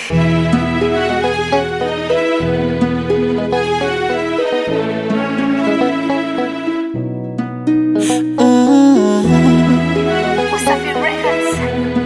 Wasafi Records.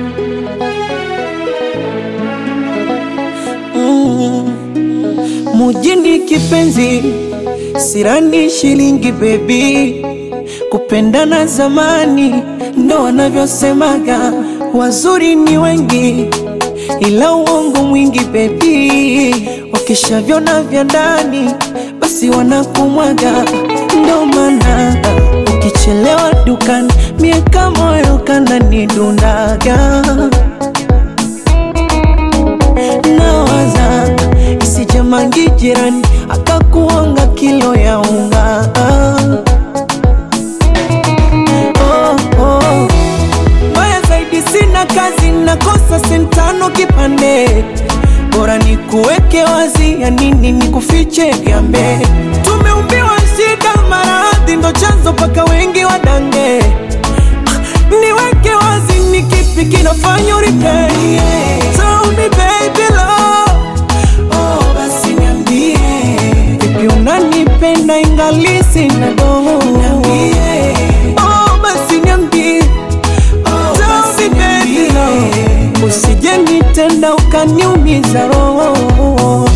Mujini kipenzi, sirani shilingi bebi, kupendana zamani ndo wanavyosemaga, wazuri ni wengi ila uongo mwingi bebi, wakishavyona vya ndani basi wanakumwaga, ndo maana ukichelewa dukani miaka moyo kananidundaga nawaza isije mangi jirani akakuonga kilo ya unga oh, oh. Mbaya zaidi sina kazi nakosa sentano kipande bora ni kuweke wazi ya nini ni kufiche gambe tumeumbiwa shida maradhi ndo chanzo paka wengi wadange niweke wazi ni kipi kinafanya uripei Tell me baby love Oh basi niambie Vipi unanipenda ingali sina doho Niambie Oh basi niambie Oh Tell me baby love Usije nitenda ukaniumiza roho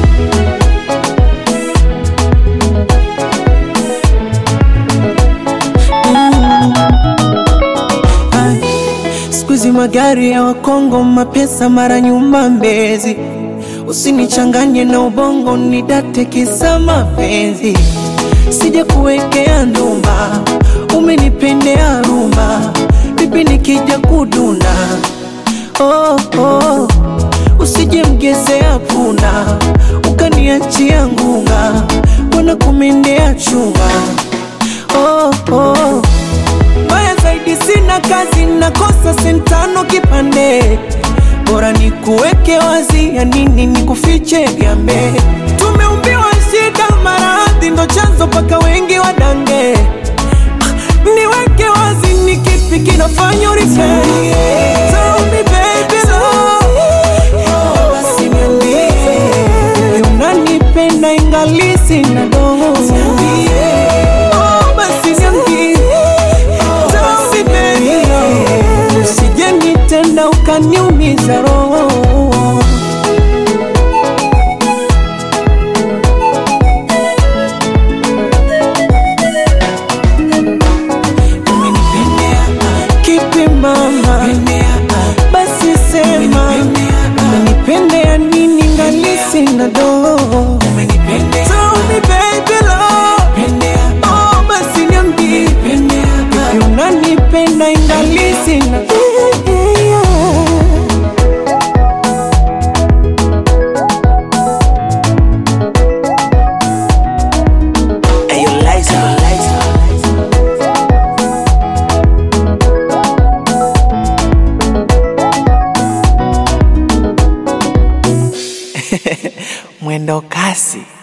Ay, Siku hizi magari ya Wakongo, mapesa mara nyuma Mbezi. Usinichanganye na ubongo, nidate kisa mapenzi. Sija kuwekea ndumba, umenipendea rumba, vipi nikija kuduna? Oh, oh. Usije mgezea punda, ukaniachia ngunga, wana kumendea chunga. Oh, oh. Mbaya zaidi sina kazi, nakosa sentano kipande, bora ni kuweke wazi, ya nini ni kufiche gambe. Tumeumbiwa shida, maradhi ndo chanzo paka wengi wadange. Ah, Niweke wazi, ni kipi kinafanya uripei? Tell me baby love, oh, basi niambie, Vipi unanipenda ingali sina doho? Oh, basi niambie Tell me baby love, usije nitenda ukaniumiza roho Umenipendea, kipi mama basi sema umenipendea nini ngali sina doho Tell me baby love, oh basi niambie Vipi unanipenda ingali sina Ayo, Liza, Liza. mwendo kasi